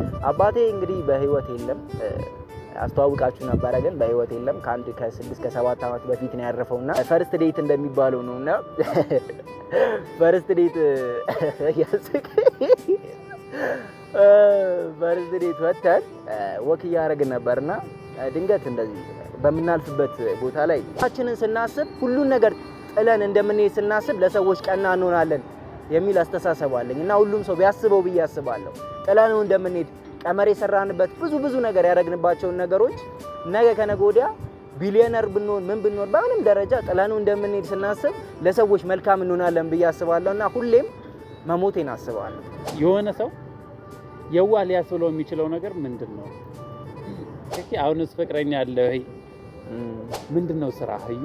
አባቴ እንግዲህ በህይወት የለም። አስተዋውቃችሁ ነበረ፣ ግን በህይወት የለም። ከአንድ ከስድስት ከሰባት ዓመት በፊት ነው ያረፈው እና ፈርስት ዴት እንደሚባለው ነው እና ፈርስት ዴት ያስቅ ፈርስት ዴት ወተን ወክ እያደረግን ነበርና ድንገት እንደዚህ በምናልፍበት ቦታ ላይ ችንን ስናስብ ሁሉን ነገር ጥለን እንደምንሄድ ስናስብ ለሰዎች ቀና እንሆናለን የሚል አስተሳሰብ አለኝ እና ሁሉም ሰው ቢያስበው ብዬ አስባለሁ። ጥለነው እንደምንሄድ ቀመር የሰራንበት ብዙ ብዙ ነገር ያደረግንባቸውን ነገሮች ነገ ከነገ ወዲያ ቢሊዮነር ብንሆን ምን ብንሆን በምንም ደረጃ ጥለነው እንደምንሄድ ስናስብ ለሰዎች መልካም እንሆናለን ብዬ አስባለሁ እና ሁሌም መሞቴን አስባለሁ። የሆነ ሰው የዋህ ሊያስብለው የሚችለው ነገር ምንድን ነው? እስኪ አሁንስ ፍቅረኛ አለ ወይ? ምንድን ነው ስራ እዩ?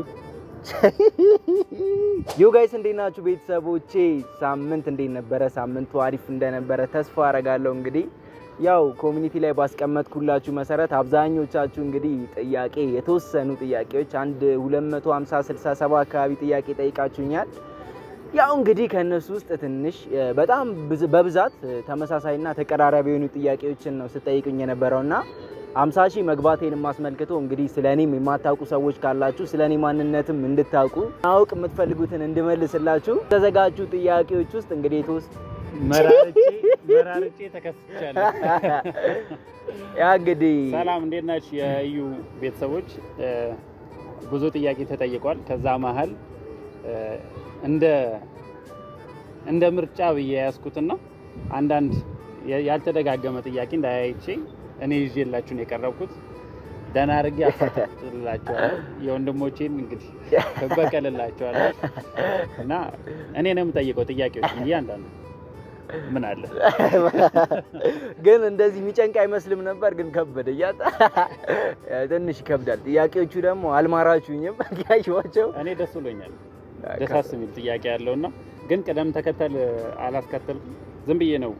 ዩ ጋይስ እንዴት ናችሁ ቤተሰቦቼ? ሳምንት እንዴት ነበረ? ሳምንቱ አሪፍ እንደነበረ ተስፋ አረጋለሁ። እንግዲህ ያው ኮሚኒቲ ላይ ባስቀመጥኩላችሁ መሰረት አብዛኞቻችሁ እንግዲህ ጥያቄ የተወሰኑ ጥያቄዎች አንድ 250 67 አካባቢ ጥያቄ ጠይቃችሁኛል። ያው እንግዲህ ከእነሱ ውስጥ ትንሽ በጣም በብዛት ተመሳሳይና ተቀራራቢ የሆኑ ጥያቄዎችን ነው ስጠይቁኝ የነበረውና አምሳ ሺህ መግባቴን አስመልክቶ እንግዲህ ስለ እኔም የማታውቁ ሰዎች ካላችሁ ስለ እኔ ማንነትም እንድታውቁ ማወቅ የምትፈልጉትን እንድመልስላችሁ የተዘጋጁ ጥያቄዎች ውስጥ እንግዲህ የተወስ መራርጬ መራርጬ ተከስቻለሁ። ያ እንግዲህ ሰላም እንዴት ናችሁ የእዩ ቤተሰቦች? ብዙ ጥያቄ ተጠይቋል። ከዛ መሀል እንደ እንደ ምርጫ ብዬ ያዝኩትና አንዳንድ ያልተደጋገመ ጥያቄ እንዳያይቼ እኔ ይዤላችሁ ነው የቀረብኩት። ደህና አድርጌ አፈታትላችኋለሁ። የወንድሞቼን እንግዲህ እበቀልላችኋለሁ እና እኔ ነው የምጠይቀው ጥያቄዎች እያንዳንዱ ምን አለ ግን እንደዚህ የሚጨንቅ አይመስልም ነበር፣ ግን ከበደ እያጣ ትንሽ ይከብዳል። ጥያቄዎቹ ደግሞ አልማራችሁኝም ያዩዋቸው። እኔ ደስ ብሎኛል። ደሳስ የሚል ጥያቄ ያለውና ግን ቅደም ተከተል አላስከተልኩም። ዝም ብዬ ነው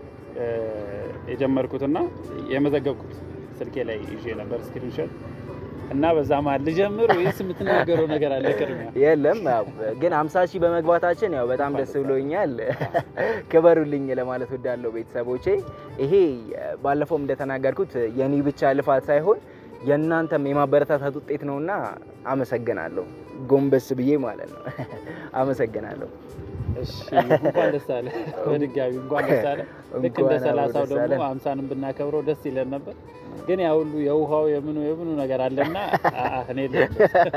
የጀመርኩትና የመዘገብኩት ስልኬ ላይ ይዤ ነበር ስክሪንሾት እና በዛ መሀል ልጀምር ወይስ የምትናገረው ነገር አለ? ቅድሚያ የለም ያው ግን አምሳ ሺህ በመግባታችን ያው በጣም ደስ ብሎኛል። ክበሩልኝ ለማለት ወዳለው ቤተሰቦቼ። ይሄ ባለፈውም እንደተናገርኩት የኔ ብቻ ልፋት ሳይሆን የእናንተም የማበረታታት ውጤት ነውና አመሰግናለሁ። ጎንበስ ብዬ ማለት ነው። አመሰግናለሁ። እሺ እንኳን ደስ አለ። በድጋሚ እንኳን ደስ አለ። ልክ እንደ እንኳን ሰላሳው ደስ አለን። ደግሞ አምሳንም ብናከብረው ደስ ይለን ነበር። ግን ያ ሁሉ የውሃው የምኑ የምኑ ነገር አለና አአ እኔ ልጅ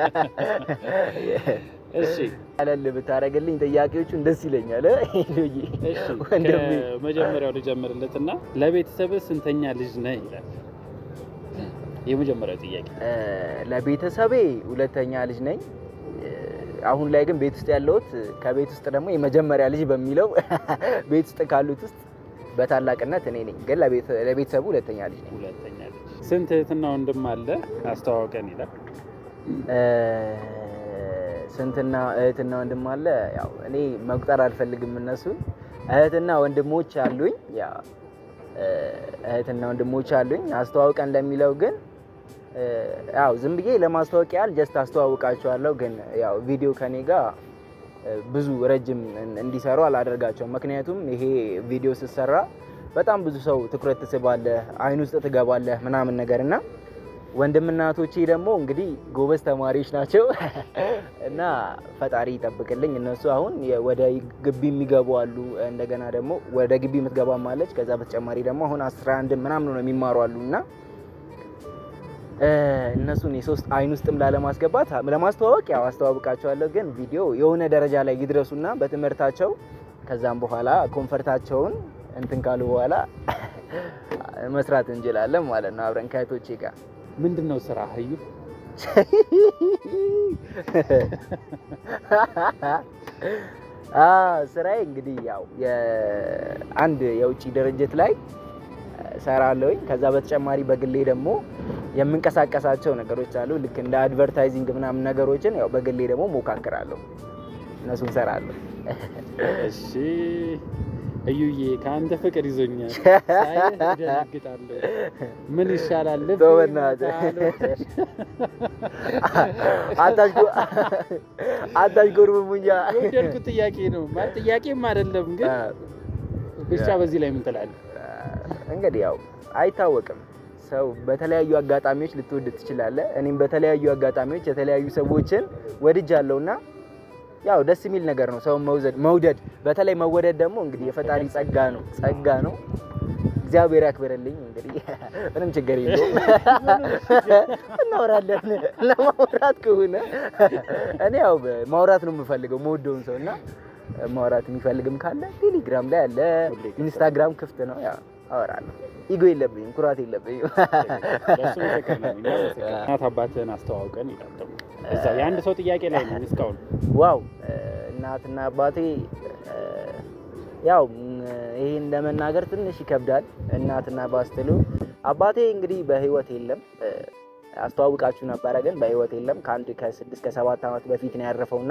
እሺ አለል ብታደርግልኝ ጥያቄዎቹን ደስ ይለኛል። ሄሎዬ እሺ ወንድሜ ከመጀመሪያው ልጀምርለትና ለቤተሰብህ ስንተኛ ልጅ ነህ ይላል። የመጀመሪያው ጥያቄ እ፣ ለቤተሰቤ ሁለተኛ ልጅ ነኝ። እ፣ አሁን ላይ ግን ቤት ውስጥ ያለሁት ከቤት ውስጥ ደግሞ የመጀመሪያ ልጅ በሚለው ቤት ውስጥ ካሉት ውስጥ በታላቅነት እኔ ነኝ። ግን ለቤት- ለቤተሰቡ ሁለተኛ ልጅ ነኝ። ሁለተኛ ልጅ። ስንት እህትና ወንድም አለ አስተዋውቀን ይላል። እ፣ ስንትና እህትና ወንድም አለ? ያው እኔ መቁጠር አልፈልግም እነሱን። እህትና ወንድሞች አሉኝ። ያ እ፣ እህትና ወንድሞች አሉኝ። አስተዋውቀን ለሚለው ግን እ፣ ያው ዝም ብዬ ለማስተዋወቅ ያህል ጀስት አስተዋውቃቸዋለሁ። ግን ያው ቪዲዮ ከኔ ጋር እ፣ ብዙ ረጅም እን- እንዲሰሩ አላደርጋቸውም። ምክንያቱም ይሄ ቪዲዮ ስትሰራ በጣም ብዙ ሰው ትኩረት ትስባለህ፣ አይን ውስጥ ትገባለህ ምናምን ነገር እና ወንድምና እህቶቼ ደግሞ እንግዲህ ጎበዝ ተማሪዎች ናቸው እና ፈጣሪ ይጠብቅልኝ። እነሱ አሁን የ- ወደ ግቢ የሚገቡ አሉ። እንደገና ደግሞ ወደ ግቢ የምትገባም አለች። ከዛ በተጨማሪ ደግሞ አሁን አስራ አንድ ምናምን ነው የሚማሩ አሉ እና እ፣ እነሱን የሶስት አይን ውስጥም ላለማስገባት ለማስተዋወቅ ያው አስተዋውቃቸዋለሁ። ግን ቪዲዮ የሆነ ደረጃ ላይ ይድረሱና በትምህርታቸው ከዛም በኋላ ኮንፈርታቸውን እንትን ካሉ በኋላ መስራት እንችላለን ማለት ነው አብረን ከእህቶቼ ጋር ምንድን ነው ስራ እዩ? አ ስራዬ እንግዲህ ያው የአንድ የውጭ ድርጅት ላይ ሰራለሁኝ። ከዛ በተጨማሪ በግሌ ደግሞ የምንቀሳቀሳቸው ነገሮች አሉ። ልክ እንደ አድቨርታይዚንግ ምናምን ነገሮችን ያው በግሌ ደግሞ ሞካክራለሁ፣ እነሱን ሰራለሁ። እሺ እዩዬ ከአንተ ፍቅር ይዞኛል። ሳይህ እደነግጣለሁ። ምን ይሻላል? ልብ ተው በእናትህ። አታሽጎርምሙኛ። የወደድኩት ጥያቄ ነው ማለት ጥያቄም አይደለም፣ ግን ብቻ በዚህ ላይ ምን ትላለህ? እንግዲህ ያው አይታወቅም። ሰው በተለያዩ አጋጣሚዎች ልትወድ ትችላለህ። እኔም በተለያዩ አጋጣሚዎች የተለያዩ ሰዎችን ወድጃለሁና ያው ደስ የሚል ነገር ነው ሰው መውደድ መውደድ። በተለይ መወደድ ደግሞ እንግዲህ የፈጣሪ ጸጋ ነው ጸጋ ነው። እግዚአብሔር ያክብርልኝ። እንግዲህ ምንም ችግር የለውም እናወራለን። ለማውራት ከሆነ እኔ ያው ማውራት ነው የምፈልገው መወደውን ሰው እና ማውራት የሚፈልግም ካለ ቴሌግራም ላይ አለ፣ ኢንስታግራም ክፍት ነው። ያው አወራለሁ። ኢጎ የለብኝም፣ ኩራት የለብኝም። ለእሱ ምስክር ነን እኛ ምስክር። እናት አባትህን አስተዋውቀን ይላል ደግሞ እዛ የአንድ ሰው ጥያቄ ላይ ነው እስካሁን ዋው እናትና አባቴ እ፣ ያው ም፣ ይሄን ለመናገር ትንሽ ይከብዳል። እናትና ባስትሉ አባቴ እንግዲህ በህይወት የለም። እ፣ አስተዋውቃችሁ ነበረ፣ ግን በህይወት የለም። ከአንድ ከስድስት ከሰባት ዓመት በፊት ነው ያረፈውና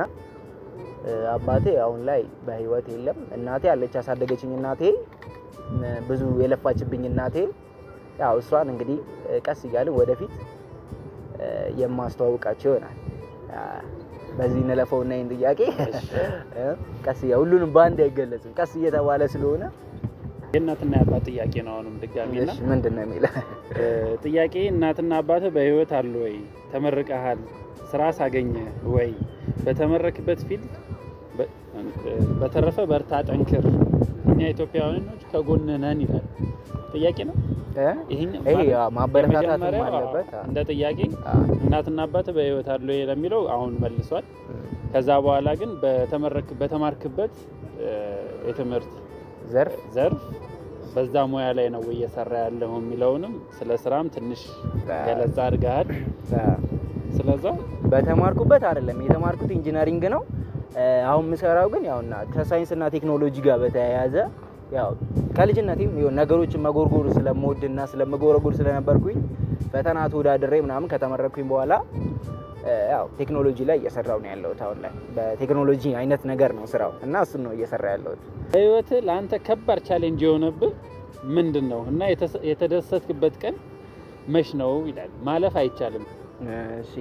እ፣ አባቴ አሁን ላይ በህይወት የለም። እናቴ አለች ያሳደገችኝ እናቴ እ፣ ብዙ የለፋችብኝ እናቴ ያው እሷን እንግዲህ እ፣ ቀስ እያልን ወደፊት እ፣ የማስተዋውቃቸው ይሆናል። አ፣ በዚህ እንለፈውና ይህን ጥያቄ እ፣ ቀስ እያ ሁሉንም በአንድ አይገለጽም፣ ቀስ እየተባለ ስለሆነ የእናትና የአባት ጥያቄ ነው። አሁንም ድጋሚ እና እሺ፣ ምንድን ነው የሚለው? እ፣ ጥያቄ እናትና አባትህ በህይወት አሉ ወይ? ተመርቀሃል? ስራ ሳገኘ ወይ? በተመረክበት ፊልድ በ- እ፣ በተረፈ በርታ፣ ጠንክር፣ እኛ ኢትዮጵያውያኖች ከጎንህ ነን ይላል። ጥያቄ ነው እ? ይሄኛው ይሄ ማለት ያው ማበረታታትም የመጀመሪያው አለበት። አ፣ እንደ ጥያቄ አ፣ እናትና አባትህ በህይወት አሉ ወይ ለሚለው አሁን መልሷል። ከዛ በኋላ ግን በተመረክ በተማርክበት እ፣ የትምህርት ዘርፍ ዘርፍ በዛ ሙያ ላይ ነው ወይ እየሰራ ያለው የሚለውንም ስለ ስራም ትንሽ ገለጻ አድርገሃል። አ፣ ስለዛ በተማርኩበት አይደለም የተማርኩት ኢንጂነሪንግ ነው። እ፣ አሁን የምሰራው ግን ያውና ከሳይንስና ቴክኖሎጂ ጋር በተያያዘ ያው ከልጅነቴም የሆነ ነገሮችን መጎርጎር ስለምወድና ስለመጎረጎር ስለነበርኩኝ ፈተና ተወዳድሬ ምናምን ከተመረኩኝ በኋላ እ፣ ያው ቴክኖሎጂ ላይ እየሰራው ነው ያለሁት። አሁን ላይ በቴክኖሎጂ አይነት ነገር ነው ስራው እና እሱን ነው እየሰራ ያለሁት። በህይወትህ ለአንተ ከባድ ቻሌንጅ የሆነብህ ምንድን ነው እና የተሰ- የተደሰትክበት ቀን መች ነው ይላል። ማለፍ አይቻልም። እሺ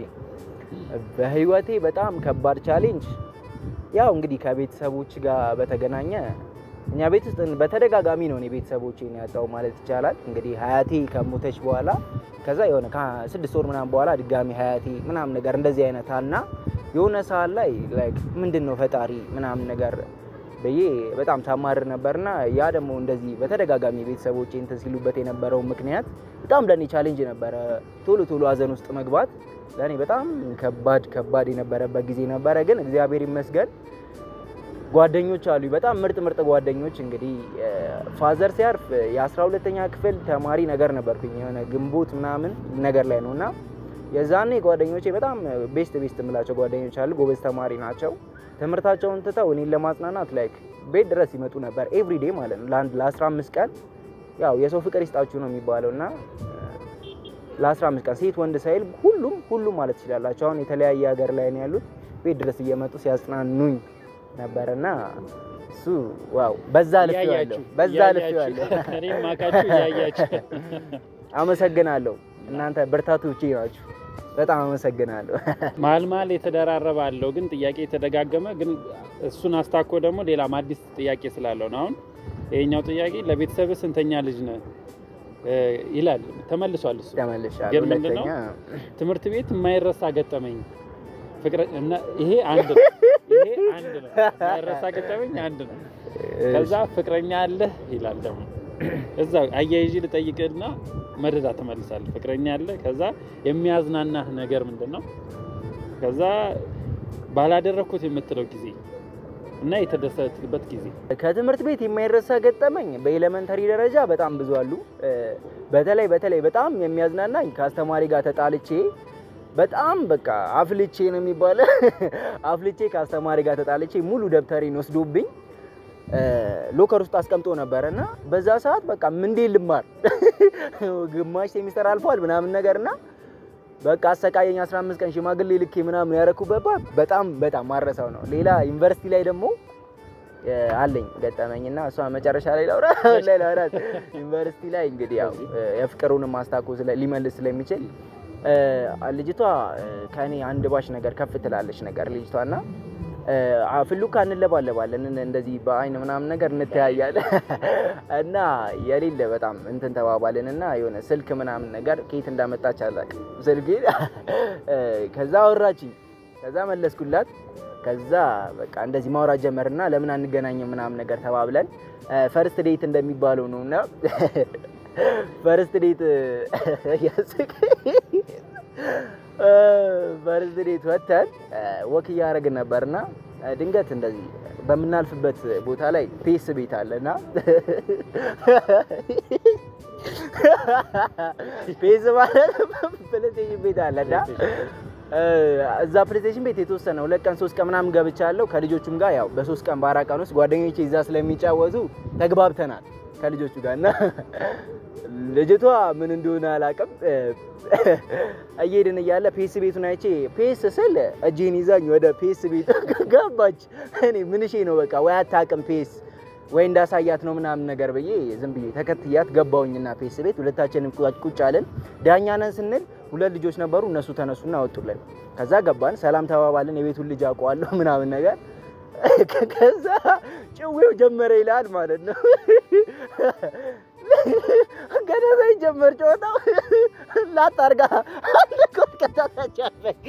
በህይወቴ በጣም ከባድ ቻሌንጅ ያው እንግዲህ ከቤተሰቦች ጋር በተገናኘ እኛ ቤት ውስጥ በተደጋጋሚ ነው እኔ ቤተሰቦቼን ያጣው ማለት ይቻላል። እንግዲህ ሀያቴ ከሞተች በኋላ ከዛ የሆነ ከስድስት ወር ምናምን በኋላ ድጋሚ ሀያቴ ምናምን ነገር እንደዚህ አይነት እና የሆነ ሰዓት ላይ ላይክ ምንድን ነው ፈጣሪ ምናምን ነገር ብዬ በጣም ታማርር ነበርና ያ ደግሞ እንደዚህ በተደጋጋሚ ቤተሰቦቼ እንትን ሲሉበት የነበረው ምክንያት በጣም ለእኔ ቻሌንጅ ነበረ። ቶሎ ቶሎ ሀዘን ውስጥ መግባት ለእኔ በጣም ከባድ ከባድ የነበረበት ጊዜ ነበረ። ግን እግዚአብሔር ይመስገን ጓደኞች አሉ፣ በጣም ምርጥ ምርጥ ጓደኞች። እንግዲህ ፋዘር ሲያርፍ የአስራ ሁለተኛ ክፍል ተማሪ ነገር ነበርኩኝ የሆነ ግንቦት ምናምን ነገር ላይ ነው እና የዛኔ ጓደኞቼ በጣም ቤስት ቤስት የምላቸው ጓደኞች አሉ። ጎበዝ ተማሪ ናቸው። ትምህርታቸውን ትተው እኔን ለማጽናናት ላይክ ቤት ድረስ ይመጡ ነበር ኤቭሪዴ ማለት ነው ለአንድ ለ15 ቀን ያው የሰው ፍቅር ይስጣችሁ ነው የሚባለው እና ለ15 ቀን ሴት ወንድ ሳይል ሁሉም ሁሉም ማለት ትችላላችሁ። አሁን የተለያየ ሀገር ላይ ነው ያሉት። ቤት ድረስ እየመጡ ሲያጽናኑኝ ነበርና እሱ ዋው በዛ ልፌዋለሁ፣ እያያችሁ በዛ እያያችሁ፣ ልፌዋለሁ። እኔም ማካችሁ እያያችሁ አመሰግናለሁ። እናንተ ብርታቶቼ ናችሁ። በጣም አመሰግናለሁ። መሀል መሀል የተደራረበ አለው ግን ጥያቄ የተደጋገመ ግን እሱን አስታኮ ደግሞ ሌላም አዲስ ጥያቄ ስላለው ነው። አሁን ይሄኛው ጥያቄ ለቤተሰብ ስንተኛ ልጅ ነህ እ ይላል ተመልሷል። እሱ ተመልሻለሁ። ግን ምንድን ነው? ሁለተኛ ትምህርት ቤት የማይረሳ ገጠመኝ ፍቅረ እና ይሄ አንድ ነው። ይሄ አንድ ነው። የማይረሳ ገጠመኝ አንድ ነው። ከዛ ፍቅረኛ አለህ ይላል ደግሞ እዛ አያይዤ ልጠይቅና መደዳ ትመልሳለህ። ፍቅረኛ አለ። ከዛ የሚያዝናናህ ነገር ምንድን ነው? ከዛ ባላደረግኩት የምትለው ጊዜ እና የተደሰትክበት ጊዜ ከትምህርት ቤት የማይረሳ ገጠመኝ በኤሌመንተሪ ደረጃ በጣም ብዙ አሉ። እ፣ በተለይ በተለይ በጣም የሚያዝናናኝ ከአስተማሪ ጋር ተጣልቼ በጣም በቃ አፍልቼ ነው የሚባለው አፍልቼ ከአስተማሪ ጋር ተጣልቼ ሙሉ ደብተሬን ወስዶብኝ እ፣ ሎከር ውስጥ አስቀምጦ ነበረ እና በዛ ሰዓት በቃ ምንዴ ልማር ግማሽ ሴሚስተር አልፏል ምናምን ነገር እና በቃ አሰቃየኝ 15 ቀን ሽማግሌ ልኬ ምናምን ያረኩበት ባ- በጣም በጣም ማረሳው ነው። ሌላ ዩኒቨርሲቲ ላይ ደግሞ እ፣ አለኝ ገጠመኝና እሷ መጨረሻ ላይ ላውራ ላይ ላውራት ዩኒቨርሲቲ ላይ እንግዲህ ያው እ፣ የፍቅሩንም ማስታኮ ስለ- ሊመልስ ስለሚችል እ፣ ልጅቷ እ፣ ከኔ አንድ ባሽ ነገር ከፍ ትላለች ነገር ልጅቷና ፍሉካ እንለባለባለን እንደዚህ በአይን ምናምን ነገር እንተያያለን እና የሌለ በጣም እንትን ተባባልን እና የሆነ ስልክ ምናምን ነገር ከየት እንዳመጣች አላውቅም ስልኬ ከዛ አወራችኝ ከዛ መለስኩላት ከዛ በቃ እንደዚህ ማውራት ጀመርና ለምን አንገናኝም ምናምን ነገር ተባብለን ፈርስት ዴት እንደሚባለው ነው እና ፈርስት ዴት ያስቅ ፈርስት ዴት ወተን ወክ እያደረግን ነበርና ድንገት እንደዚህ በምናልፍበት ቦታ ላይ ፔስ ቤት አለና ፔስ ማለት ፕሌስቴሽን ቤት አለና እዛ ፕሌስቴሽን ቤት የተወሰነ ሁለት ቀን ሶስት ቀን ምናምን ገብቻለሁ። ከልጆቹም ጋር ያው በሶስት ቀን በአራት ቀን ውስጥ ጓደኞቼ እዛ ስለሚጫወቱ ተግባብተናል ከልጆቹ ጋር እና ልጅቷ ምን እንደሆነ አላውቅም። እየሄድን እያለ ፔስ ቤቱን አይቼ ፔስ ስል እጄን ይዛኝ ወደ ፔስ ቤት ገባች። እኔ ምንሼ ነው በቃ ወይ አታውቅም ፔስ ወይ እንዳሳያት ነው ምናምን ነገር ብዬ ዝም ብዬ ተከትያት ገባውኝና ፔስ ቤት ሁለታችንም ቁጭ አለን። ዳኛ ነን ስንል ሁለት ልጆች ነበሩ። እነሱ ተነሱና አወጡልን። ከዛ ገባን፣ ሰላም ተባባልን። የቤቱን ልጅ አውቀዋለሁ ምናምን ነገር ከዛ ጭዌው ጀመረ ይላል ማለት ነው። ገደሰኝ ጀመር ጨዋታው ላጣርጋ ከታታቻለኝ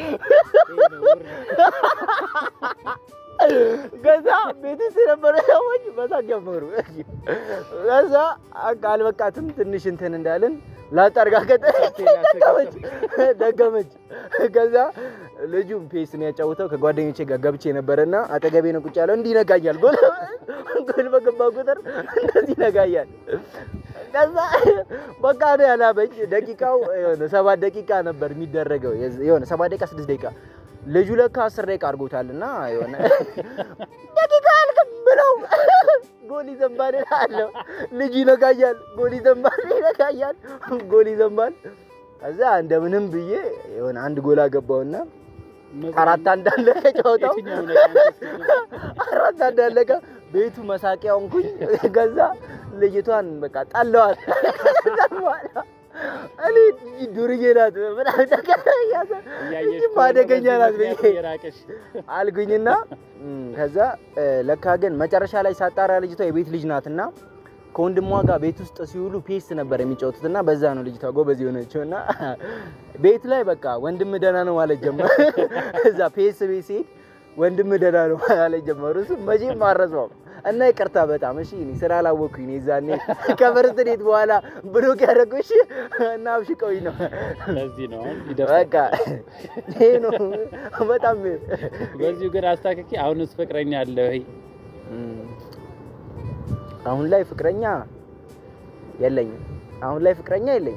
ከዛ ቤት ውስጥ የነበረ ሰዎች በሳቅ ጀመሩ። ከዛ አልበቃትም ትንሽ እንትን እንዳልን ላጣርጋ ደገመች ደገመች። ከዛ ልጁም ፔስ ነው ያጫውተው ከጓደኞቼ ጋር ገብቼ ነበረና አጠገቤ ነው ቁጭ ያለው። እንዲህ ይነጋኛል። ጎል ጎል በገባ ቁጥር እንደዚህ ይነጋኛል። ከዛ በቃ ነው ያላበኝ። ደቂቃው የሆነ ሰባት ደቂቃ ነበር የሚደረገው የሆነ ሰባት ደቂቃ ስድስት ደቂቃ ልጁ ለካ አስር ደቂቃ አድርጎታል እና የሆነ ደቂቃ አልክም ብለው ጎል ይዘንባል እላለሁ። ልጁ ይነጋያል፣ ጎል ይዘንባል፣ ይነጋያል፣ ጎል ይዘንባል። ከዛ እንደምንም ብዬ የሆነ አንድ ጎል አገባውና አራት አንድ አለቀ ጨዋታው። አራት አንድ አለቀ። ቤቱ መሳቂያ ሆንኩኝ። ከዛ ልጅቷን በቃ ጠለዋት። እኔ ዱርዬ ናት ምናምን ነገር እያሰ አደገኛ ናት ብዬ አልኩኝና ከዛ ለካ ግን መጨረሻ ላይ ሳጣራ ልጅቷ የቤት ልጅ ናትና ከወንድሟ ጋር ቤት ውስጥ ሲውሉ ፔስ ነበር የሚጫወቱት እና በዛ ነው ልጅቷ ጎበዝ የሆነችው እና ቤት ላይ በቃ ወንድም ደህና ነው ማለት ጀመር። እዛ ፔስ ቤት ሲሄድ ወንድም ደህና ነው ማለት ጀመሩ። እሱ መቼም አልረሳውም እና ይቅርታ በጣም እሺ፣ እኔ ስላላወኩኝ ነው የዛኔ ከፈርስት ዴት በኋላ ብሎክ ያደረጉሽ እና አብሽቀውኝ ነው። ለዚህ ነው አሁን በቃ ይሄ ነው በጣም በዚሁ ግን አስታክኪ። አሁንስ ፍቅረኛ አለ ወይ? አሁን ላይ ፍቅረኛ የለኝም። አሁን ላይ ፍቅረኛ የለኝም።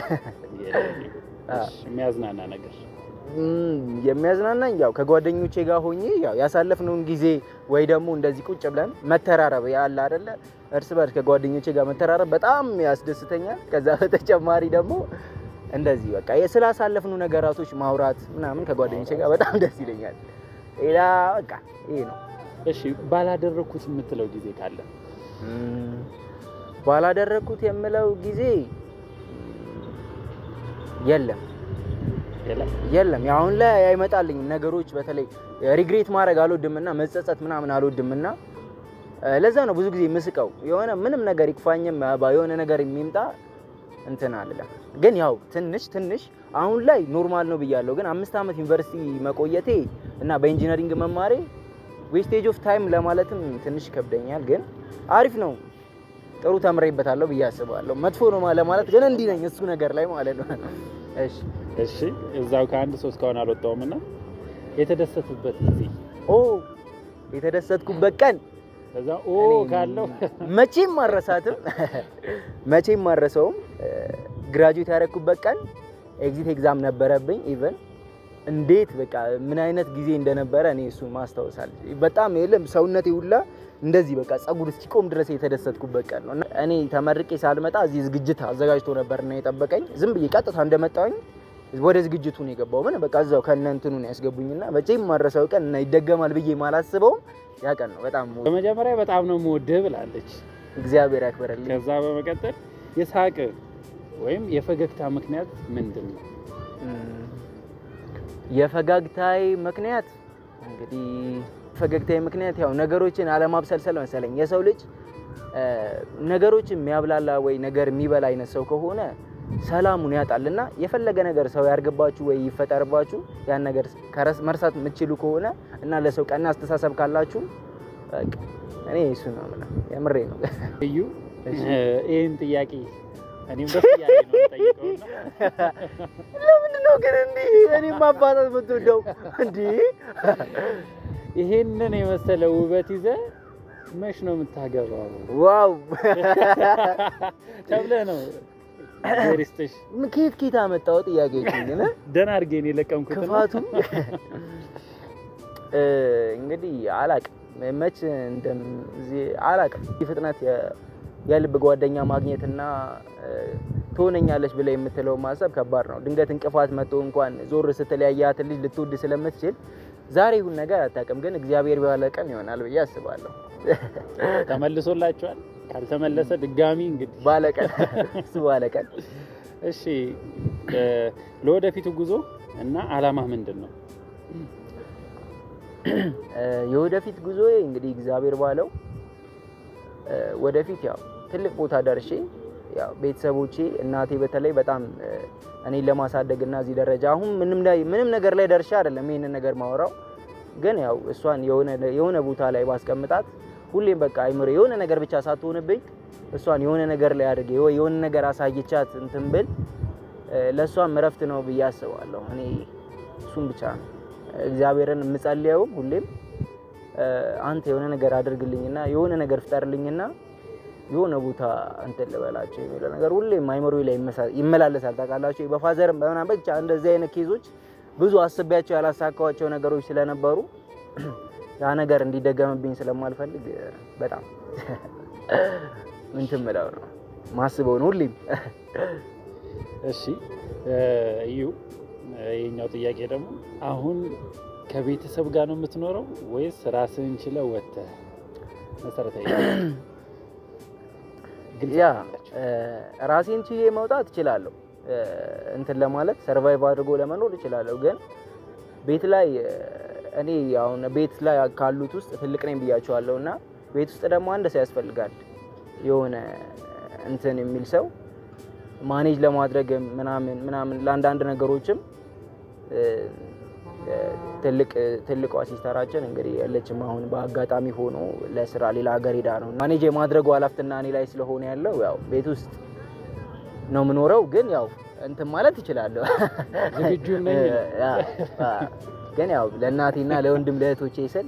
የሚያዝናና ነገር የሚያዝናናኝ ያው ከጓደኞቼ ጋር ሆኜ ያው ያሳለፍነውን ጊዜ ወይ ደግሞ እንደዚህ ቁጭ ብለን መተራረብ ያለ አይደለ፣ እርስ በርስ ከጓደኞቼ ጋር መተራረብ በጣም ያስደስተኛል። ከዛ በተጨማሪ ደግሞ እንደዚህ በቃ ስላሳለፍነው ነገራቶች ማውራት ምናምን ከጓደኞቼ ጋር በጣም ደስ ይለኛል። ሌላ በቃ ይሄ ነው። እሺ፣ ባላደረኩት የምትለው ጊዜ ካለ? ባላደረኩት የምለው ጊዜ የለም የለም አሁን ላይ አይመጣልኝም ነገሮች። በተለይ ሪግሬት ማድረግ አልወድምና መጸጸት ምናምን አልወድምና ለዛ ነው ብዙ ጊዜ ምስቀው የሆነ ምንም ነገር ይክፋኝም የሆነ ነገር የሚምጣ እንትን አልለም። ግን ያው ትንሽ ትንሽ አሁን ላይ ኖርማል ነው ብያለሁ። ግን አምስት ዓመት ዩኒቨርሲቲ መቆየቴ እና በኢንጂነሪንግ መማሬ ዌስቴጅ ኦፍ ታይም ለማለትም ትንሽ ይከብደኛል። ግን አሪፍ ነው፣ ጥሩ ተምሬበታለሁ ብዬ አስባለሁ። መጥፎ ነው ለማለት ግን እንዲህ ነኝ እሱ ነገር ላይ ማለት ነው። እሺ እሺ እዛው ከአንድ ሰው እስካሁን አልወጣውም እና የተደሰቱበት ጊዜ ኦ የተደሰትኩበት ቀን ከዛ ኦ ካለው መቼም ማረሳትም መቼም ማረሰውም ግራጁዌት ያደረኩበት ቀን ኤግዚት ኤግዛም ነበረብኝ። ኢቨን እንዴት በቃ ምን አይነት ጊዜ እንደነበረ እኔ እሱ ማስታወሳል። በጣም የለም ሰውነቴ ሁላ እንደዚህ በቃ ጸጉር እስኪቆም ድረስ የተደሰትኩበት ቀን ነው። እና እኔ ተመርቄ ሳልመጣ እዚህ ዝግጅት አዘጋጅቶ ነበርና የጠበቀኝ ዝም ብዬ ቀጥታ እንደመጣሁኝ ወደ ዝግጅቱ ነው የገባው። ምን በቃ እዛው ከነ እንትኑ ነው ያስገቡኝና መቼም ማረሰው ቀን እና ይደገማል ብዬ ማላስበውም ያ ቀን ነው። በጣም በመጀመሪያ በጣም ነው የምወድህ ብላለች። እግዚአብሔር ያክብረልኝ። ከዛ በመቀጠል የሳቅ ወይም የፈገግታ ምክንያት ምንድን ነው? የፈጋግታዬ ምክንያት እንግዲህ ፈገግታዬ ምክንያት ያው ነገሮችን አለማብሰልሰል መሰለኝ። የሰው ልጅ እ፣ ነገሮችን የሚያብላላ ወይ ነገር የሚበላ አይነት ሰው ከሆነ ሰላሙን ያጣል እና የፈለገ ነገር ሰው ያርግባችሁ ወይ ይፈጠርባችሁ ያን ነገር ከረስ መርሳት የምትችሉ ከሆነ እና ለሰው ቀና አስተሳሰብ ካላችሁ በቃ እኔ እሱ ነው የምለው። የምሬ ነው። እዩ ይህን ጥያቄ እኔም ደስ እያለኝ ነው የምጠይቀውና ለምንድን ነው ግን እንዲህ እኔ ማባታት የምትወደው እንዲህ? ይሄንን የመሰለ ውበት ይዘ መች ነው የምታገባው ዋው ተብለህ ነው ሪስትሽ ኬት ኬት አመጣው ጥያቄዎችን ግን ደህና አድርጌ ነው የለቀምኩት። ክፋቱ እ፣ እንግዲህ አላቅም መች እንደዚህ አላቅም። ፍጥነት የ- የልብ ጓደኛ ማግኘትና እ፣ ትሆነኛለች ብላ የምትለው ማሰብ ከባድ ነው። ድንገት እንቅፋት መጥቶ እንኳን ዞር ስትለያያት ልጅ ልትወድ ስለምትችል ዛሬ ይሁን ነገር አታውቅም፣ ግን እግዚአብሔር ባለ ቀን ይሆናል ብዬ አስባለሁ። ተመልሶላችኋል? ካልተመለሰ ድጋሚ እንግዲህ ባለቀን እሱ ባለቀን እሺ እ፣ ለወደፊቱ ጉዞ እና አላማ ምንድን ነው? እ፣ የወደፊት ጉዞዬ እንግዲህ እግዚአብሔር ባለው እ፣ ወደፊት ያው ትልቅ ቦታ ደርሼ ያው ቤተሰቦቼ እናቴ በተለይ በጣም እ፣ እኔን ለማሳደግ እና እዚህ ደረጃ አሁን ምንም ላይ ምንም ነገር ላይ ደርሼ አይደለም ይሄንን ነገር ማወራው፣ ግን ያው እሷን የሆነ የሆነ ቦታ ላይ ባስቀምጣት ሁሌም በቃ አይምሮ የሆነ ነገር ብቻ ሳትሆንብኝ እሷን የሆነ ነገር ላይ አድርጌ ወይ የሆነ ነገር አሳይቻት እንትን ብል እ፣ ለእሷም እረፍት ነው ብዬ አስባለሁ። እኔ እሱም ብቻ ነው እግዚአብሔርን የምጸልየውም ሁሌም እ፣ አንተ የሆነ ነገር አድርግልኝና የሆነ ነገር ፍጠርልኝና የሆነ ቦታ እንትን ልበላቸው የሚለው ነገር ሁሌም አይምሮ ላይ ይመሳ- ይመላለሳል። ታውቃላችሁ በፋዘርም በምናምን ብቻ እንደዚህ አይነት ኬዞች ብዙ አስቤያቸው ያላሳካዋቸው ነገሮች ስለነበሩ ያ ነገር እንዲደገምብኝ ስለማልፈልግ እ፣ በጣም እንትን ምለው ነው ማስበው ነው ሁሌም እሺ እ፣ እዩ ይህኛው ጥያቄ ደግሞ አሁን ከቤተሰብ ጋር ነው የምትኖረው ወይስ ራስህን ችለህ ወጥተህ? መሰረታዊ ግልጽ ያ አድርጋችሁ። እ፣ ራሴን ችዬ መውጣት እችላለሁ። እ፣ እንትን ለማለት ሰርቫይቭ አድርጎ ለመኖር እችላለሁ። ግን ቤት ላይ እ፣ እኔ አሁን ቤት ላይ ካሉት ውስጥ ትልቅ ነኝ ብያቸዋለሁ እና ቤት ውስጥ ደግሞ አንድ ሰው ያስፈልጋል። የሆነ እንትን የሚል ሰው ማኔጅ ለማድረግ ምናምን ምናምን ለአንዳንድ ነገሮችም እ፣ እ፣ ትልቅ ትልቋ ሲስተራችን እንግዲህ ያለችም አሁን በአጋጣሚ ሆኖ ለስራ ሌላ ሀገር ሄዳ ነው ማኔጅ የማድረጉ ኃላፊነትና እኔ ላይ ስለሆነ ያለው ያው ቤት ውስጥ ነው የምኖረው። ግን ያው እንትን ማለት እችላለሁ ዝግጁም ነኝ ነው። ያ፣ አ፣ ግን ያው ለእናቴና ለወንድም ለእህቶቼ ስል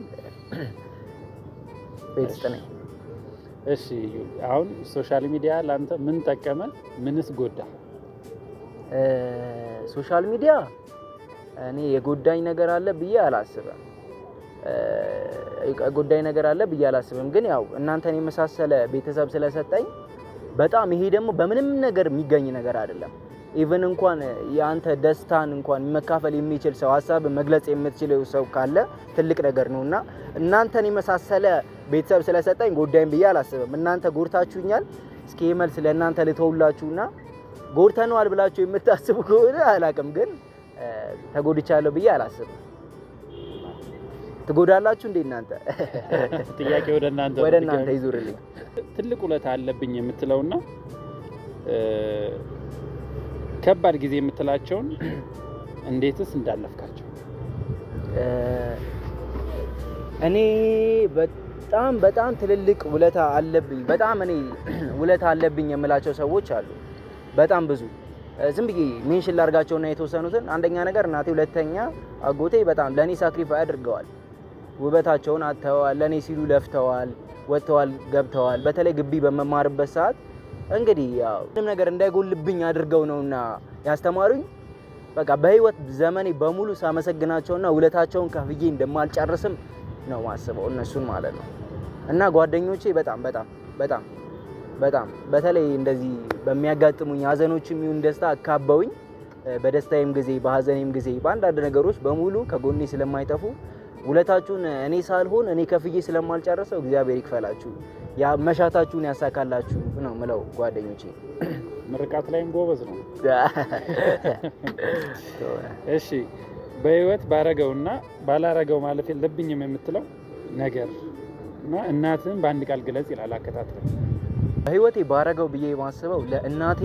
ቤት ውስጥ ነኝ። እሺ እዩ አሁን ሶሻል ሚዲያ ለአንተ ምን ጠቀመ? ምንስ ጎዳ? እ፣ ሶሻል ሚዲያ እኔ የጎዳኝ ነገር አለ ብዬ አላስብም። እ፣ የጎዳኝ ነገር አለ ብዬ አላስብም። ግን ያው እናንተን የመሳሰለ ቤተሰብ ስለሰጠኝ በጣም ይሄ ደግሞ በምንም ነገር የሚገኝ ነገር አይደለም። ኢቨን እንኳን የአንተ ደስታን እንኳን መካፈል የሚችል ሰው ሀሳብ መግለጽ የምትችለው ሰው ካለ ትልቅ ነገር ነው እና እናንተን የመሳሰለ ቤተሰብ ስለሰጠኝ ጎዳኝ ብዬ አላስብም። እናንተ ጎድታችሁኛል። እስኪ ይህ መልስ ለእናንተ ልተውላችሁና ጎድተነዋል ብላችሁ የምታስቡ ከሆነ አላቅም፣ ግን እ፣ ተጎድቻለሁ ብዬ አላስብም። ትጎዳላችሁ እንዴ እናንተ? ጥያቄ ወደ እናንተ ወደ ነው። እናንተ ይዙርልኝ። ትልቅ ውለታ አለብኝ የምትለውና እ፣ ከባድ ጊዜ የምትላቸውን እንዴትስ እንዳለፍካቸው? እ፣ እኔ በጣም በጣም ትልልቅ ውለታ አለብኝ። በጣም እኔ ውለታ አለብኝ የምላቸው ሰዎች አሉ። በጣም ብዙ እ፣ ዝም ብዬ ሜንሽን ላርጋቸውና የተወሰኑትን አንደኛ ነገር እናቴ፣ ሁለተኛ አጎቴ በጣም ለእኔ ሳክሪፋይ አድርገዋል። ውበታቸውን አጥተዋል። ለእኔ ሲሉ ለፍተዋል፣ ወጥተዋል፣ ገብተዋል። በተለይ ግቢ በመማርበት ሰዓት እንግዲህ ያው ምንም ነገር እንዳይጎልብኝ አድርገው ነውና ያስተማሩኝ። በቃ በህይወት ዘመኔ በሙሉ ሳመሰግናቸውና ውለታቸውን ከፍዬ እንደማልጨርስም ነው ማስበው እነሱን ማለት ነው። እና ጓደኞቼ በጣም በጣም በጣም በጣም በተለይ እንደዚህ በሚያጋጥሙኝ ሀዘኖችም ይሁን ደስታ አካበውኝ እ፣ በደስታዬም ጊዜ በሀዘኔም ጊዜ በአንዳንድ ነገሮች በሙሉ ከጎኔ ስለማይጠፉ ውለታችሁን እኔ ሳልሆን እኔ ከፍዬ ስለማልጨርሰው እግዚአብሔር ይክፈላችሁ፣ ያ መሻታችሁን ያሳካላችሁ ነው ምለው ጓደኞቼ። ምርቃት ላይም ጎበዝ ነው። እሺ በህይወት ባረገውና ባላረገው ማለፍ የለብኝም የምትለው ነገር እና እናትህን በአንድ ቃል ግለጽ ይላል አከታትለ በህይወቴ ባረገው ብዬ የማስበው ለእናቴ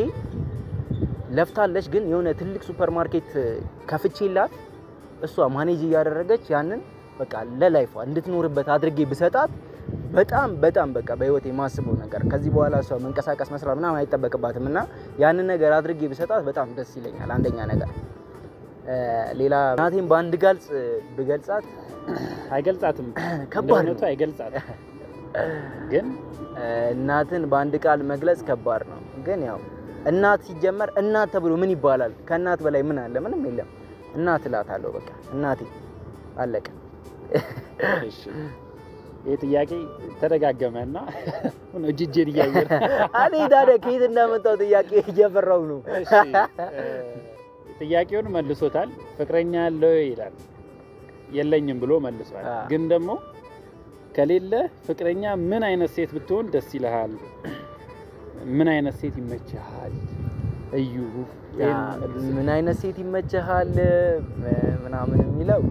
ለፍታለች፣ ግን የሆነ ትልቅ ሱፐር ማርኬት ከፍቼላት እሷ ማኔጅ እያደረገች ያንን በቃ ለላይፏ እንድትኖርበት አድርጌ ብሰጣት በጣም በጣም በቃ በህይወቴ የማስበው ነገር ከዚህ በኋላ እሷ መንቀሳቀስ መስራት ምናምን አይጠበቅባትም እና ያንን ነገር አድርጌ ብሰጣት በጣም ደስ ይለኛል። አንደኛ ነገር እ፣ ሌላ እናቴን በአንድ ጋልጽ ብገልጻት አይገልጻትም፣ ከባድ እንደ ነው። እውነቱ አይገልጻትም። ግን እ፣ እናትን በአንድ ቃል መግለጽ ከባድ ነው። ግን ያው እናት ሲጀመር እናት ተብሎ ምን ይባላል? ከእናት በላይ ምን አለ? ምንም የለም። እናት እላታለሁ በቃ እናቴ አለቀ። እሺ ይህ ጥያቄ ተደጋገመ እና እጅ እጄን እያየር እኔ ታዲያ ከየት እንዳመጣው ጥያቄ እየፈራው ነው። እሺ እ፣ ጥያቄውን መልሶታል። ፍቅረኛ አለው ይላል። የለኝም ብሎ መልሷል። አ። ግን ደግሞ ከሌለ ፍቅረኛ ምን አይነት ሴት ብትሆን ደስ ይልሃል? ምን አይነት ሴት ይመችሃል? እዩ ያ ይህን መልስ። ምን አይነት ሴት ይመችሃል ምናምን የሚለው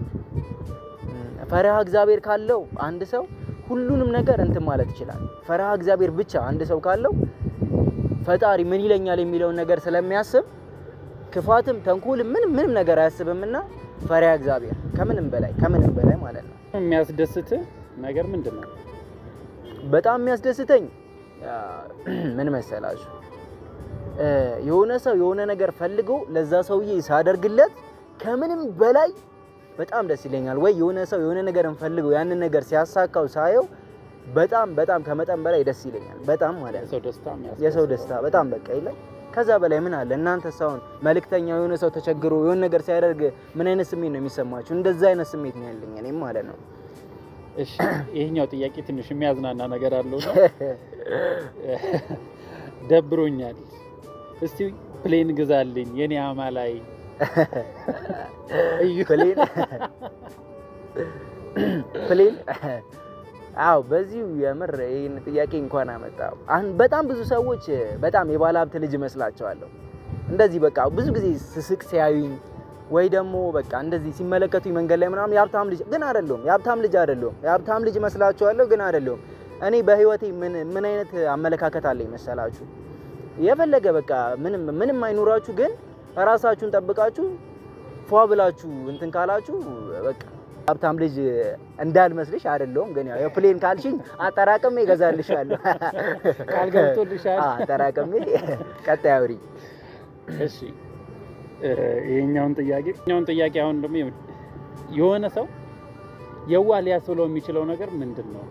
ም፣ ፈሪሃ እግዚአብሔር ካለው አንድ ሰው ሁሉንም ነገር እንትን ማለት ይችላል። ፈሪሃ እግዚአብሔር ብቻ አንድ ሰው ካለው ፈጣሪ ምን ይለኛል የሚለውን ነገር ስለሚያስብ ክፋትም ተንኮልም ምንም ምንም ነገር አያስብምና ፈሪሃ እግዚአብሔር ከምንም በላይ ከምንም በላይ ማለት ነው። የሚያስደስትህ ነገር ምንድን ነው? በጣም የሚያስደስተኝ ያ፣ ምን መሰላችሁ እ፣ የሆነ ሰው የሆነ ነገር ፈልጎ ለዛ ሰውዬ ሳደርግለት ከምንም በላይ በጣም ደስ ይለኛል። ወይ የሆነ ሰው የሆነ ነገርን ፈልጎ ያንን ነገር ሲያሳካው ሳየው በጣም በጣም ከመጠን በላይ ደስ ይለኛል። በጣም ማለት ነው። የሰው ደስታ የሚያስደስት የሰው ደስታ በጣም በቃ የለም። ከዛ በላይ ምን አለ? እናንተ ሰውን መልእክተኛ የሆነ ሰው ተቸግሮ የሆነ ነገር ሲያደርግ ምን አይነት ስሜት ነው የሚሰማችሁ? እንደዛ አይነት ስሜት ነው ያለኝ እኔም ማለት ነው። እሺ ይሄኛው ጥያቄ ትንሽ የሚያዝናና ነገር አለው ነው። ደብሮኛል፣ እስቲ ፕሌን ግዛልኝ የኔ አማላይ እዩ ፕሌን ፕሌን አዎ፣ በዚሁ የምር ይህን ጥያቄ እንኳን አመጣው። አሁን በጣም ብዙ ሰዎች በጣም የባለ ሀብት ልጅ እመስላቸዋለሁ። እንደዚህ በቃ ብዙ ጊዜ ስስቅ ሲያዩኝ ወይ ደግሞ በቃ እንደዚህ ሲመለከቱኝ መንገድ ላይ ምናምን የሀብታም ልጅ ግን አይደለሁም። የሀብታም ልጅ አይደለሁም። የሀብታም ልጅ እመስላቸዋለሁ ግን አይደለሁም። እኔ በህይወቴ ምን ምን አይነት አመለካከት አለኝ መሰላችሁ? የፈለገ በቃ ምንም ምንም አይኖራችሁ ግን ራሳችሁን ጠብቃችሁ ፏ ብላችሁ እንትን ካላችሁ በቃ ሀብታም ልጅ እንዳልመስልሽ አይደለሁም። ግን ያው የፕሌን ካልሽኝ አጠራቅሜ እገዛልሻለሁ። ቃል ገብቶልሻል? አዎ፣ አጠራቅሜ ቀጣይ አውሪ። እሺ እ፣ ይሄኛውን ጥያቄ ይሄኛውን ጥያቄ አሁን ደግሞ የሆነ ሰው የዋህ ሊያስብለው የሚችለው ነገር ምንድን ነው?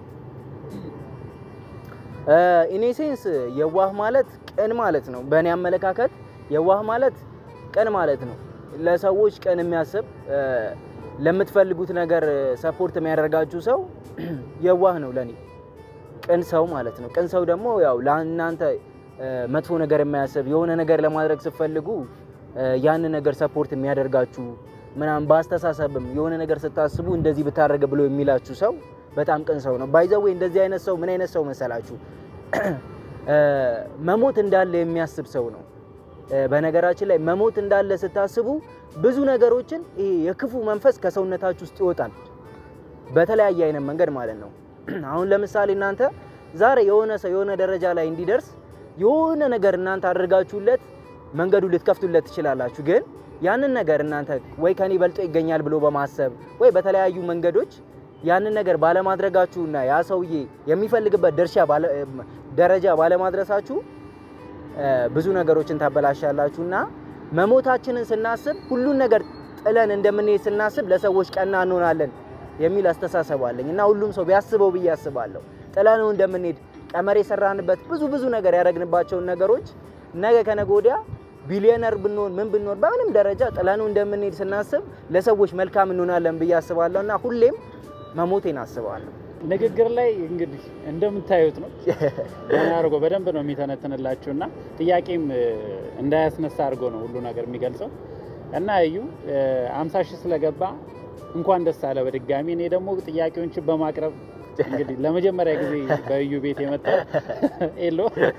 ኢኔሴንስ የዋህ ማለት ቅን ማለት ነው። በእኔ አመለካከት የዋህ ማለት ቅን ማለት ነው። ለሰዎች ቅን የሚያስብ እ፣ ለምትፈልጉት ነገር ሰፖርት የሚያደርጋችሁ ሰው የዋህ ነው ለኔ ቅን ሰው ማለት ነው። ቅን ሰው ደግሞ ያው ለእናንተ እ፣ መጥፎ ነገር የማያስብ የሆነ ነገር ለማድረግ ስትፈልጉ እ፣ ያንን ነገር ሰፖርት የሚያደርጋችሁ ምናምን በአስተሳሰብም የሆነ ነገር ስታስቡ እንደዚህ ብታደርግ ብሎ የሚላችሁ ሰው በጣም ቅን ሰው ነው። ባይዘዌ እንደዚህ አይነት ሰው ምን አይነት ሰው መሰላችሁ? እ፣ መሞት እንዳለ የሚያስብ ሰው ነው። እ፣ በነገራችን ላይ መሞት እንዳለ ስታስቡ ብዙ ነገሮችን ይሄ የክፉ መንፈስ ከሰውነታችሁ ውስጥ ይወጣል። በተለያየ አይነት መንገድ ማለት ነው። አሁን ለምሳሌ እናንተ ዛሬ የሆነ ሰው የሆነ ደረጃ ላይ እንዲደርስ የሆነ ነገር እናንተ አድርጋችሁለት መንገዱ ልትከፍቱለት ትችላላችሁ። ግን ያንን ነገር እናንተ ወይ ከኔ በልጦ ይገኛል ብሎ በማሰብ ወይ በተለያዩ መንገዶች ያንን ነገር ባለማድረጋችሁና ያ ሰውዬ የሚፈልግበት ድርሻ ባለ- ደረጃ ባለማድረሳችሁ እ፣ ብዙ ነገሮችን ታበላሻላችሁና መሞታችንን ስናስብ ሁሉን ነገር ጥለን እንደምንሄድ ስናስብ ለሰዎች ቀና እንሆናለን የሚል አስተሳሰብ አለኝ እና ሁሉም ሰው ቢያስበው ብዬ አስባለሁ። ጥለነው እንደምንሄድ ቀመር የሰራንበት ብዙ ብዙ ነገር ያደረግንባቸውን ነገሮች ነገ ከነገ ወዲያ ቢሊዮነር ብንሆን ምን ብንሆን በምንም ደረጃ ጥለነው እንደምንሄድ ስናስብ ለሰዎች መልካም እንሆናለን ብዬ አስባለሁ እና ሁሌም መሞቴን አስባለሁ። ንግግር ላይ እንግዲህ እንደምታዩት ነው ገና አድርጎ በደንብ ነው የሚተነትንላችሁ እና ጥያቄም እ፣ እንዳያስነሳ አድርጎ ነው ሁሉ ነገር የሚገልጸው እና እዩ አምሳ ሺህ ስለገባ እንኳን ደስ አለ በድጋሚ እኔ ደግሞ ጥያቄዎችን በማቅረብ እንግዲህ ለመጀመሪያ ጊዜ በእዩ ቤት የመጣው ኤሎ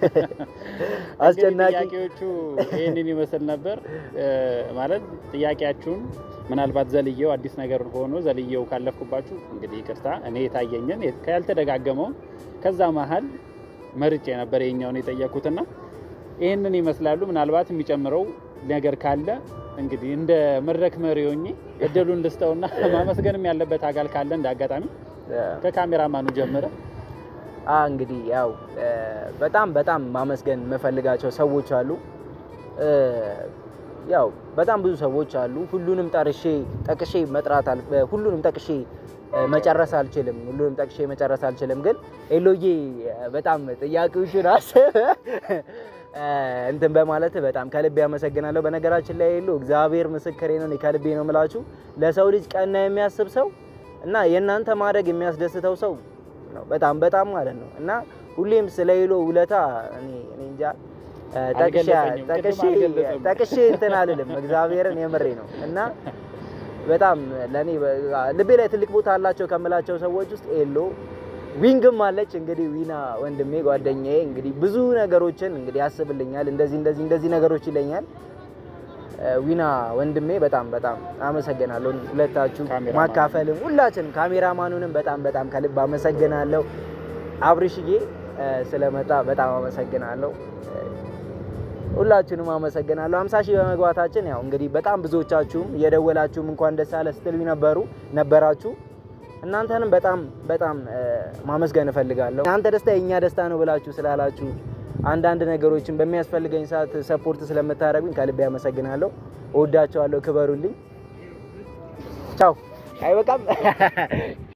አስጨናቂ እንግዲህ ጥያቄዎቹ ይህንን ይመስል ነበር እ፣ ማለት ጥያቄያችሁን ምናልባት ዘልየው አዲስ ነገር ሆኖ ዘልየው ካለፍኩባችሁ እንግዲህ ይቅርታ። እኔ የታየኝን ያልተደጋገመውን ከዛ መሀል መርጬ ነበር የኛውን የጠየኩትና ይህንን ይመስላሉ። ምናልባት የሚጨምረው ነገር ካለ እንግዲህ እንደ መድረክ መሪ ሆኜ እድሉን ልስጠውና ማመስገንም ያለበት አካል ካለ እንደ አጋጣሚ ከካሜራማኑ ጀምረ አ እንግዲህ ያው እ፣ በጣም በጣም ማመስገን የምፈልጋቸው ሰዎች አሉ። እ፣ ያው በጣም ብዙ ሰዎች አሉ። ሁሉንም ጠርሼ ጠቅሼ መጥራት አል እ፣ ሁሉንም ጠቅሼ እ፣ መጨረስ አልችልም። ሁሉንም ጠቅሼ መጨረስ አልችልም። ግን ኤሎዬ እ፣ በጣም ጥያቄዎችን አስብ እ፣ እንትን በማለት በጣም ከልቤ አመሰግናለሁ። በነገራችን ላይ ኤሎ እግዚአብሔር ምስክሬ ነው፣ እኔ ከልቤ ነው የምላችሁ ለሰው ልጅ ቀና የሚያስብ ሰው እና የእናንተ ማድረግ የሚያስደስተው ሰው ነው። በጣም በጣም ማለት ነው። እና ሁሌም ስለ ኤሎ ውለታ እኔ እኔ እንጃ እ፣ ጠቅሼ አልገለጸኝም፣ ጠቅሼ ቅድም አልገለጸም። ጠቅሼ እንትን አልልም። እግዚአብሔርን የምሬ ነው እና በጣም ለእኔ በ- ልቤ ላይ ትልቅ ቦታ አላቸው ከምላቸው ሰዎች ውስጥ ኤሎ ዊንግም አለች። እንግዲህ ዊና ወንድሜ ጓደኛዬ እንግዲህ ብዙ ነገሮችን እንግዲህ ያስብልኛል። እንደዚህ እንደዚህ እንደዚህ ነገሮች ይለኛል። እ፣ ዊና ወንድሜ በጣም በጣም አመሰግናለሁ። ሁለታችሁ ካሜራማኑ። ማካፈልም ሁላችንም ካሜራማኑንም በጣም በጣም ከልብ አመሰግናለሁ። አብርሽዬ እ፣ ስለመጣ በጣም አመሰግናለሁ። እ፣ ሁላችሁንም አመሰግናለሁ። 50 ሺህ በመግባታችን ያው እንግዲህ በጣም ብዙዎቻችሁም እየደወላችሁም እንኳን ደስ አለ ስትሉኝ ነበሩ ነበራችሁ። እናንተንም በጣም በጣም እ፣ ማመስገን እፈልጋለሁ። እናንተ ደስታ የእኛ ደስታ ነው ብላችሁ ስላላችሁ አንዳንድ ነገሮችን በሚያስፈልገኝ ሰዓት ሰፖርት ስለምታደርጉኝ ከልቤ አመሰግናለሁ። እወዳቸዋለሁ። ክበሩልኝ። ቻው። አይበቃም?